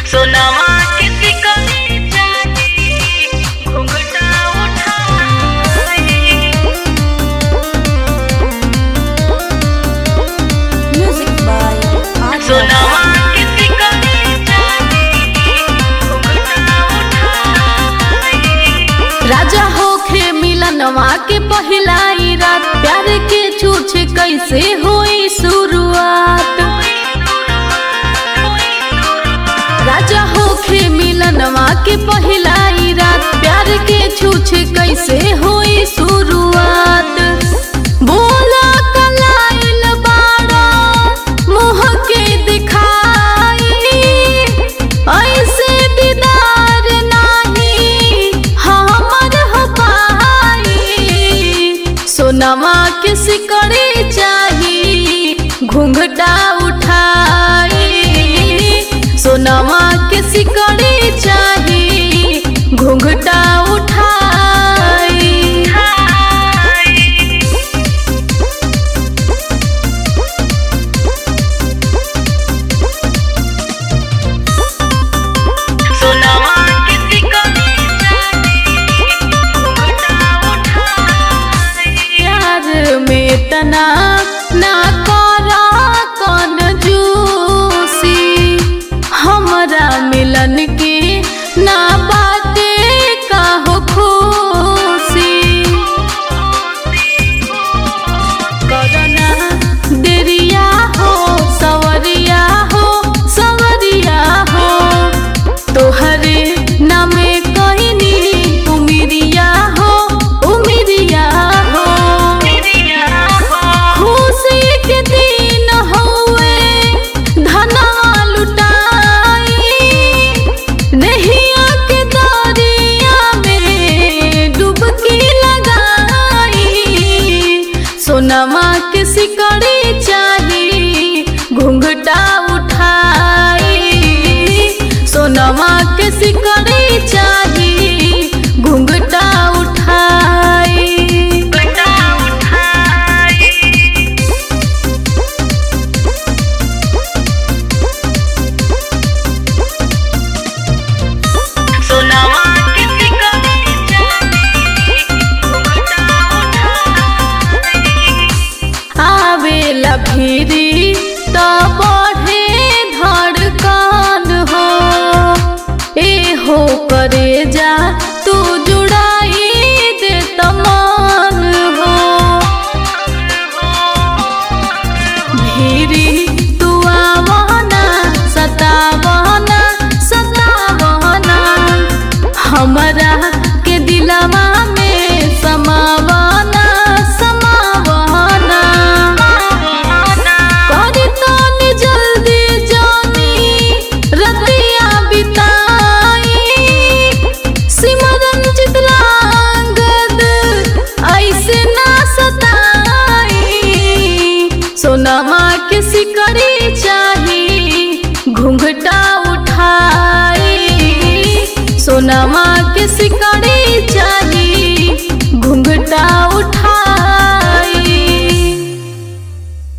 सोनामा किसी को नहीं चाहिए घुंघटा उठाए Music by Arya सोनामा किसी को नहीं चाहिए घुंघटा उठाए राजा होखे मिलनवा के पहिलाई रात प्यार के छूछ कैसे हुई शुरुआत राजा होखे मिलनवा के पहिलाई रात प्यार के छूछ कैसे हुई शुरुआत बोला कलाइल बाड़ा मुँह के दिखाई ऐसे दीदार नाही हमर हो पाई सोनमा के सिकड़ी चाही घूंघटा उठाई सोनमा के सिकड़ी चाही घूंघटा उठाई सोनामा किसी को नहीं चाहिए घुंघटा उठाए प्यार में तना ना करा कौन जूसी हमरा मिलन के ना बाटे काहो खुशी करना देरिया हो सवरिया हो सवरिया हो तोहरे नामे कहनी उमिरिया हो उमिरिया हो खुशी के दिन हौवे धना लुटाई नहिया के दरिया में डुबकी लगाई सोनमा के सिकड़ी चाही घूंघटा उठाई सोनमा के सिकड़ी चाही घूंघटा उठाई घुंघटा उठाए सोनामा किसी को नहीं चाहिए घुंघटा उठाए आवेला भीरी तो बढ़े धड़कन हो ए हो करे जा तू जुड़ाई दे तमान हो भीरी तू आवना सतावना सतावना हमरा के दिलवा में समावना समावना करी तनी जल्दी जानी रतिया बिताई सिमरन चितलांगद ऐसे ना सताई सोनमा के सिकड़ी चाही घूंघटा उठाई सोनमा के सिकड़ी चाही